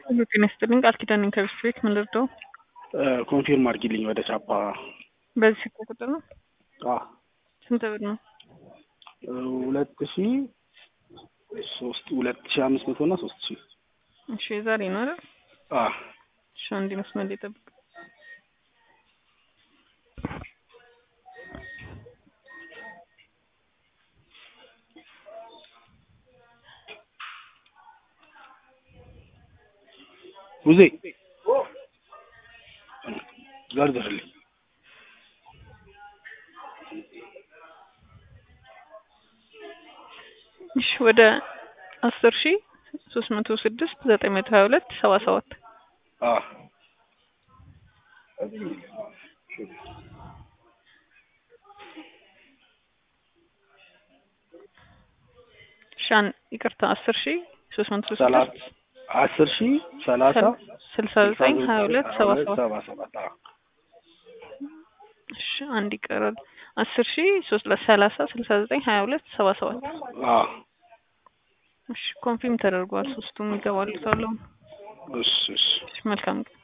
ጤና ይስጥልኝ ቃል ኪዳን ነኝ ከብስት ቤት ምን ልርዳው? ኮንፊርም አድርጊልኝ ወደ ቻፓ። በዚህ ስልክ ቁጥር ነው? አዎ ስንት ብር ነው? ሁለት ሺ ሶስት ሁለት ሺ አምስት መቶ እና ሶስት ሺ እሺ የዛሬ ነው አይደል? አዎ እሺ አንድ መስመር ላይ ጠብቅ። ውዜ ዘርዝርልኝ። እሺ ወደ አስር ሺ ሶስት መቶ ስድስት ዘጠኝ መቶ ሀያ ሁለት ሰባ ሰባት አዎ ሻን ይቅርታ አስር ሺ ሶስት መቶ ሰላሳ ስድስት አስር ሺ ሰላሳ ስልሳ ዘጠኝ ሀያ ሁለት ሰባ ሰባት ሰባ ሰባት አዎ እሺ አንድ ይቀራል። አስር ሺ ሶስት ለሰላሳ ስልሳ ዘጠኝ ሀያ ሁለት ሰባ ሰባት አዎ እሺ ኮንፊርም ተደርጓል። ሶስቱም ይገባሉ ተብለው እሺ እሺ እሺ መልካም ቀን